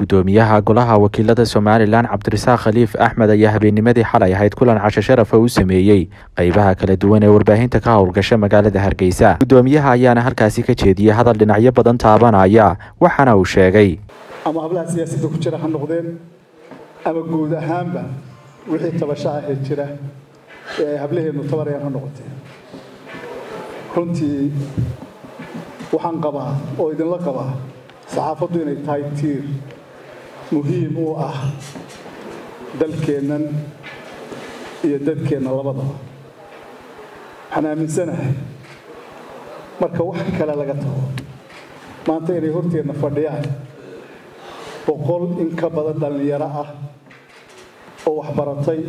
gudoomiyaha golaha wakiilada somalilan cabdirasaaq khaliif axmed ayaa habeennimadii xalay ahayd kulan casho sharafa u sameeyey qeybaha kala duwan ee warbaahinta ka howlgasha magaalada hargeysa gudoomiyaha ayaana halkaasi ka jeediyey hadal dhinacyo badan taabanaya waxaana uu sheegay ama hablaha siyaasadda ku jira ha noqdeen ama guud ahaanba wixii tabashaha ee jira ee ay hablaheennu tabarayaan ha noqoteen runtii waxaan qabaa oo idinla qabaa saxaafaddu inay tahay tiir muhiim u ah dalkeennan iyo dadkeenna labadaba waxaan aaminsanahay marka wax kale laga tago maanta inay horteenna fadhiyaan boqol in ka badan dhallinyaro ah oo waxbaratay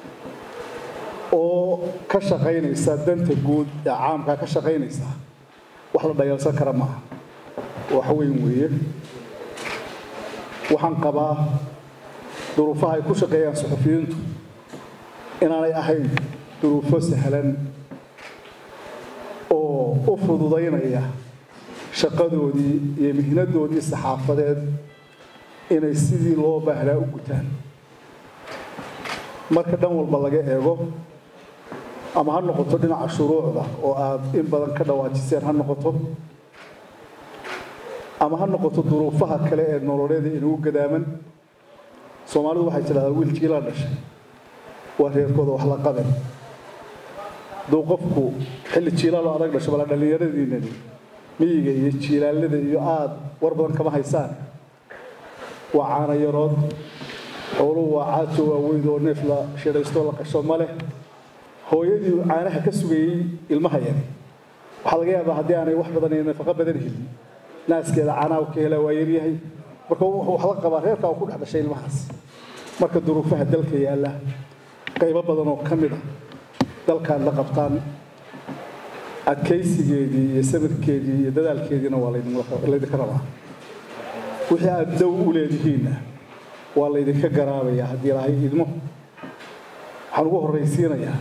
oo ka shaqaynaysa danta guud ee caamkaa ka shaqaynaysa wax la dhayalsan kara maaha wax weyn weeye waxaan qabaa duruufaha ay ku shaqeeyaan suxufiyiintu inaanay ahayn duruufo sahlan oo u fududaynaya shaqadoodii iyo mihnadoodii saxaafadeed inay sidii loo baahnaa u gutaan marka dhan walba laga eego ama ha noqoto dhinaca shuruucda oo aad in badan ka dhawaajiseen ha noqoto ama ha noqoto duruufaha kale ee nololeeda inagu gadaaman soomaalidu waxay tidhahdaa wiilkii la dhashay waa reerkooda wax la qaben hadduu qofku xilli jiilaaloo adag dhasho bala dhallinyaradiinani miyiga iyo jiilaalada iyo aada war badan kama haysaan waa caanayarood xooluhu waa caajo waaweyd oo neef la shidhaystoo la qasho ma leh hooyadii caanaha ka sugayey ilmaha yari waxaa laga yaabaa haddii aanay wax badan iyo nafaqo badan helin naaskeeda caanaha ka helaa waa yaryahay marka wax la qabaa reerkaa uu ku dhex dhashay ilmahaas marka duruufaha dalka yaalla qaybo badan oo ka mid a dalkaad la qabtaan adkaysigeedii iyo sabirkeedii iyo dadaalkeediina waa laydinka rabaa wixii aad dow u leedihiinna waa laydinka garaabayaa haddii ilaahay idmo waxaan ugu horraysiinayaa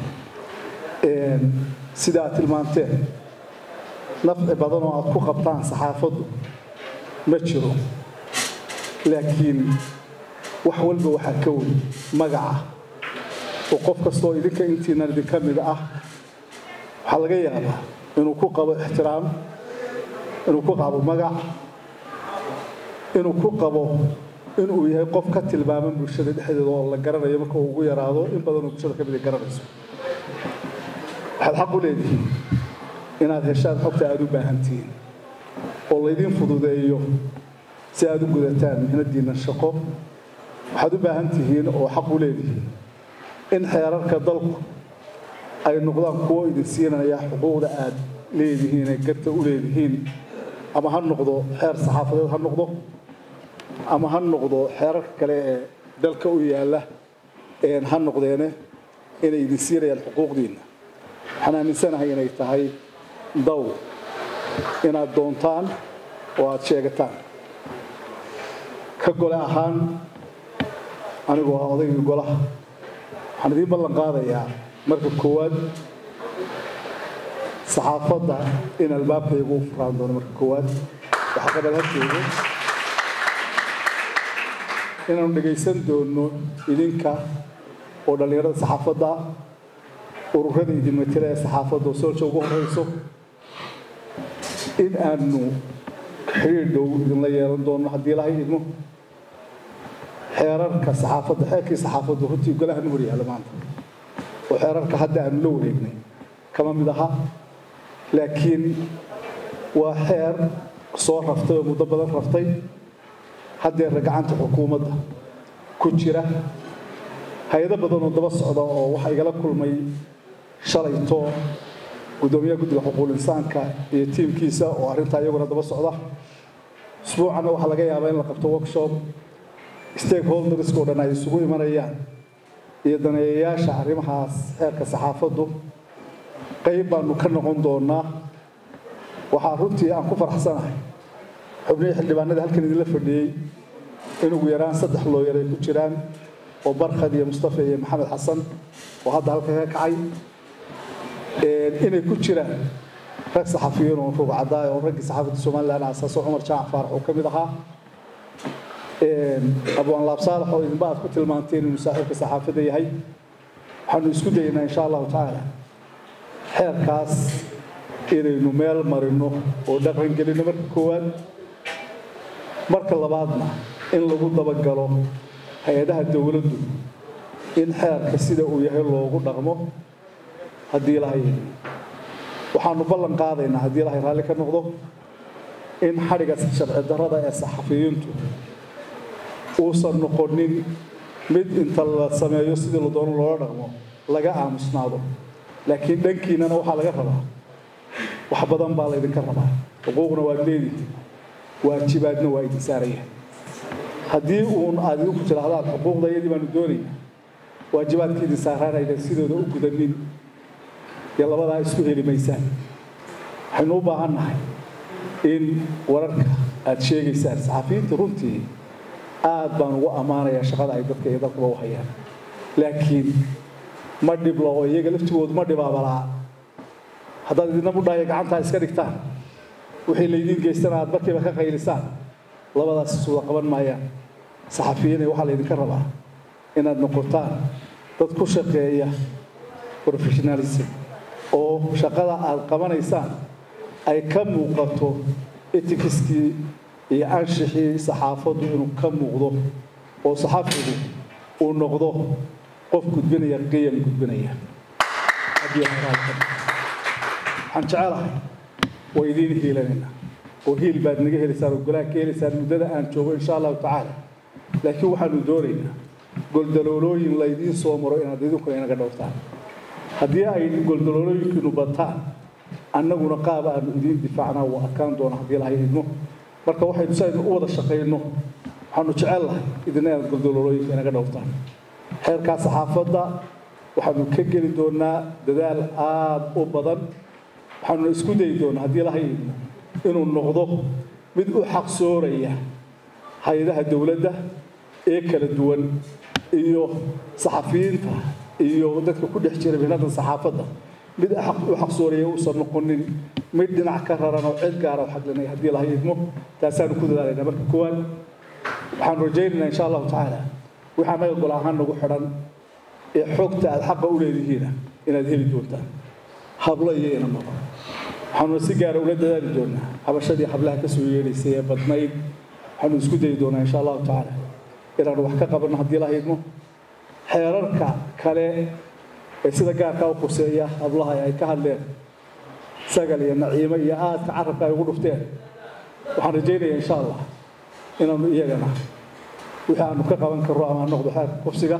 sida aad tilmaanteen nafci badan oo aad ku qabtaan saxaafaddu ma jiro laakiin wax walba waxaa ka weyn magaca oo qof kastoo idinka intiinan idinka mid ah waxaa laga yaabaa inuu ku qabo ixtiraam inuu ku qabo magac inuu ku qabo inuu yahay qof ka tilmaaman bulshada dhexdeeda oo la garanayo marka uu ugu yaraado in badanoo bulshada ka mid ay garanayso waxaad xaq u leedihiin inaad heshaan xogta aada u baahantihiin oo laydiin fududeeyo si aad u gudataan mihnadiinna shaqo waxaad u baahan tihiin oo xaq u leedihiin in xeerarka dalku ay noqdaan kuwo idin siinaya xuquuqda aad leedihiin ee garta u leedihiin ama ha noqdo xeer saxaafadeed ha noqdo ama ha noqdo xeerarka kale ee dalka u yaalla ha noqdeene inay idin siinayaan xuquuqdiinna waxaan aaminsanahay inay tahay daw inaad doontaan oo aada sheegataan ka gole ahaan anigoo ah odaygii golaha waxaan idiin ballan qaadayaa marka koowaad saxaafadda in albaabkaygu u furaan doono marka koowaad waxqabad harkeyga inaanu dhegaysan doono idinka oo dhallinyarada saxaafadda ururada idin matela ee saxaafadda oo soolsha ugu horreyso in aanu xiriir dhow idinla yeelan doono haddii ilahay idmo xeerarka saxaafadda xeerkii saxaafaddu runtii golahan u horyaalla maanta oo xeerarka hadda aanu la wareegnay kama mid aha laakiin waa xeer soo raftay oo muddo badan raftay haddeerna gacanta xukuumadda ku jira hay-ado badan oo daba socda oo waxaa igala kulmay shalayto guddoomiyaha guddiga xuquuqul insaanka iyo tiimkiisa oo arrintaa iyaguna daba socda usbuucanna waxaa laga yaabaa in la qabto workshop stakeholderska oo dhan ay isugu imanayaan iyo daneeyayaasha arrimahaas xeerka saxaafaddu qayb baanu ka noqon doonaa waxaa runtii aan ku faraxsanahay xubnihii xildhibaanada halkan idinla fadhiyey in ugu yaraan saddex looyar ay ku jiraan oo barkhad iyo mustafa iyo maxamed xasan oo hadda halka ka kacay inay ku jiraan rag saxafiyiin oo rugcadaay oo raggii saxaafadda somalilan aasaaso cumar jaac faarax uu ka mid ahaa abwaan laab saalax oo idinba aad ku tilmaanteen inuu saaxiibka saxaafadda yahay waxaanu isku dayaynaa insha allahu tacaala xeerkaas inaynu meel marino oo dhaqan gelino marka koowaad marka labaadna in lagu dabagalo hay-adaha dowladdu in xeerka sida uu yahay loogu dhaqmo haddii ilahay waxaanu ballan qaadaynaa haddii ilahay raalli ka noqdo in xadhiga sharci darrada ee saxafiyiintu uusan noqonin mid inta la sameeyo sidii la doono loola dhaqmo laga aamusnaado laakiin dhankiinana waxaa laga rabaa wax badan baa laydinka rabaa xuquuqna waad leedihi waajibaadna waa idin saaraya haddii uun aad idinku tidhaahdaan xuquuqda iyadii baanu doonayna waajibaadka idin saaraanaydan sidooda u gudanin iyo labadaa isku heli maysaan waxaynu u baahan nahay in wararka aad sheegaysaan saxafiyiinta runtii aad baan ugu ammaanayaa shaqada ay dadka iyo dalkaba u hayaan laakiin ma dhiblo oo iyaga laftigoodu ma dhibaabalaa haddaad idina mudhahaya gacantaa iska dhigtaan wixii laydiin geystana aad markiiba ka qaylisaan labadaas isuda qaban maayaan saxafiyiinay waxaa laydinka rabaa inaad noqotaan dad ku shaqeeya professionalism oo shaqada aad qabanaysaan ay ka muuqato etikiskii iyo anshixii saxaafaddu inuu ka muuqdo oo saxafigu uu noqdo qof gudbinaya qiyam gudbinaya waxaan jecelahay waa idiin hiilanaynaa oo hiil baad naga helaysaan oo golaha ka helaysaan muddada aan joogo insha allahu tacaala laakiin waxaanu doonaynaa goldaloolooyin laydiin soo maro inaad idinkuna inaga dhowrtaan haddii ay goldaloolooyinkiinu bataan annaguna qaab aanu idiin difaacnaa wuu adkaan doona haddii lahay idmo marka waxaynu si aynu u wada shaqayno waxaanu jecel lahay idina inaad goldaloolooyinka inaga dhowrtaan xeerkaa saxaafadda waxaanu ka geli doonaa dadaal aada u badan waxaanuna isku dayi doonaa haddii lahay idmo inuu noqdo mid u xaqsooraya hay-adaha dowladda ee kala duwan iyo saxafiyiinta iyo dadka ku dhex jira mihnada saxaafadda mid u xaqsooraya uusan noqonin mid dhinac ka raran oo cid gaara u xaglinaya haddii lahay idmo taasaanu ku dadaalayna marka koowaad waxaan rajaynaynaa insha allahu tacaala wixii annaga gol ahaan nagu xidhan ee xogta aad xaqa u leedihiina inaad heli doontaan hablo iyo inamaba waxaanuna si gaara ula dadaali doonaa habashadii hablaha ka soo yeedhaysay ee badnayd waxaanu isku dayi doonaa insha allahu tacaala inaanu wax ka qabanno haddii laha idmo xeerarka kale ee sida gaarkaa u khuseeya hablaha ay ka hadleen sagal iyo naciimo iyo aadka carabka ay ugu dhufteen waxaan rajaynayaa insha allah inaanu iyagana wixii aanu ka qaban karro ama ha noqdo xeerka kufsiga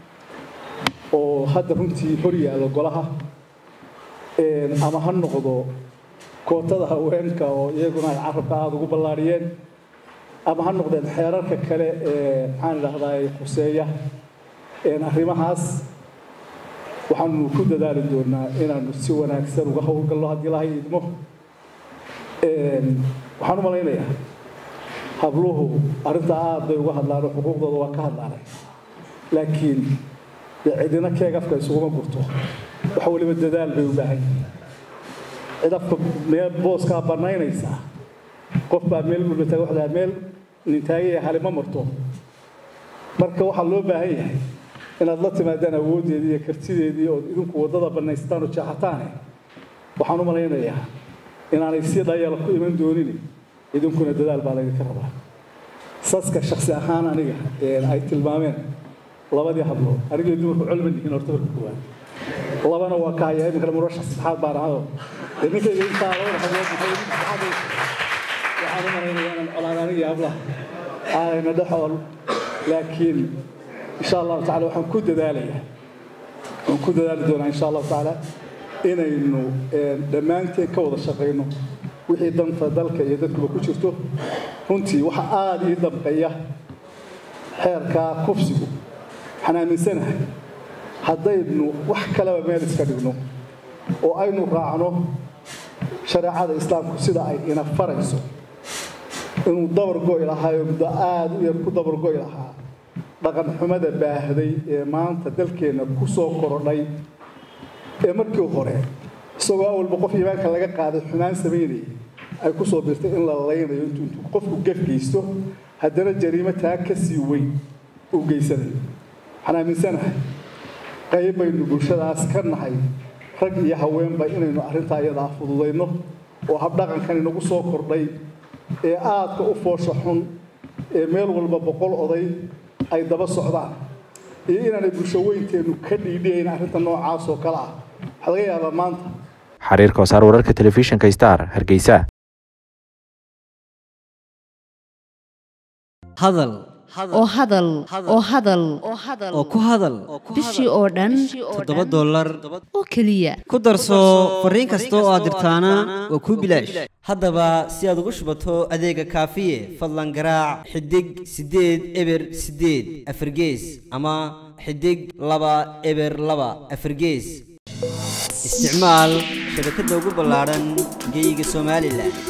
oo hadda runtii hor yaalla golaha ama ha noqdo kootada haweenka oo iyaguna ay carabka aada ugu ballaariyeen ama ha noqdeen xeerarka kale ee maxaan idhahdaa khuseeya arrimahaas waxaanu ku dadaali doonaa inaanu si wanaagsan uga howlgalno haddii lahay idmo waxaan u malaynayaa habluhu arrinta aad bay uga hadlaan oo xuquuqdooda waa ka hadlaanay laakiin dee cidina keeg afka isuguma gurto wax waliba dadaal bay u baahan yihiin cid afka meel booskaa bannaynaysaa qof baa meel mulmataga waxdaa meel nintaagaya halima marto marka waxaa loo baahan yahay inaad la timaadaan awooddeedii iyo kartideedii ood idinku waddada bannaystaan oo jeexataane waxaan u malaynayaa inaanay si dhayala ku iman doonin idinkuna dadaal baa laydinka rabaa saska shaksi ahaan aniga ay tilmaameen labadii hablood anigii dumarku culma yihiin horta marka koowaad labana waa ka haya iminkana murashax saddexaad baan ahado ninkayga intaa labada hablood waxaan u malaynayaa inaan colaan anigii hablaha aanayna dhexool laakiin insha allahu tacala waxaan ku dadaalayaa waxaan ku dadaali doonaa insha allahu tacaala inaynu dhammaanteen ka wada shaqayno wixii danta dalka iyo dadkuba ku jirto runtii waxa aada ii damqaya xeerkaa kufsigu waxaan aaminsanahay haddaynu wax kaleba meel iska dhigno oo aynu raacno shareecada islaamku sida ay ina farayso inuu dabar go'i lahaayo muddo aada u yar ku dabar go'i lahaa dhaqan xumada baahday ee maanta dalkeenna ku soo korodhay ee markii hore isagoo awalba qof iimaanka laga qaaday xumaan samaynayay ay ku soo birtay in la laynayo intuu intuu qofku gaf geysto haddana jariimo taa ka sii weyn u geysanay waxaan aaminsanahay qayb baynu bulshadaas ka nahay rag iyo haweenba inaynu arrintaa iyadaa fududayno oo habdhaqankan inagu soo kordhay ee aadka u foosha xun ee meel walba boqol oday ay daba socdaan iyo inaanay bulsho weynteennu ka dhiidhiyayn arrinta noocaas oo kale ah waxaa laga yaabaa maanta xariir koosaar wararka telefishinka star hargeysa hadal oo hadal oo hadal oo ku hadal bishii oo dhan toddoba dollar oo keliya ku darso fariin kasta oo aad dirtaana waa kuu bilaash haddaba si aad ugu shubato adeega kaafiye fadlan garaac xidig siddeed eber siddeed afargees ama xidig laba eber laba afargees isticmaal shabakadda ugu ballaadhan geeyiga somalilan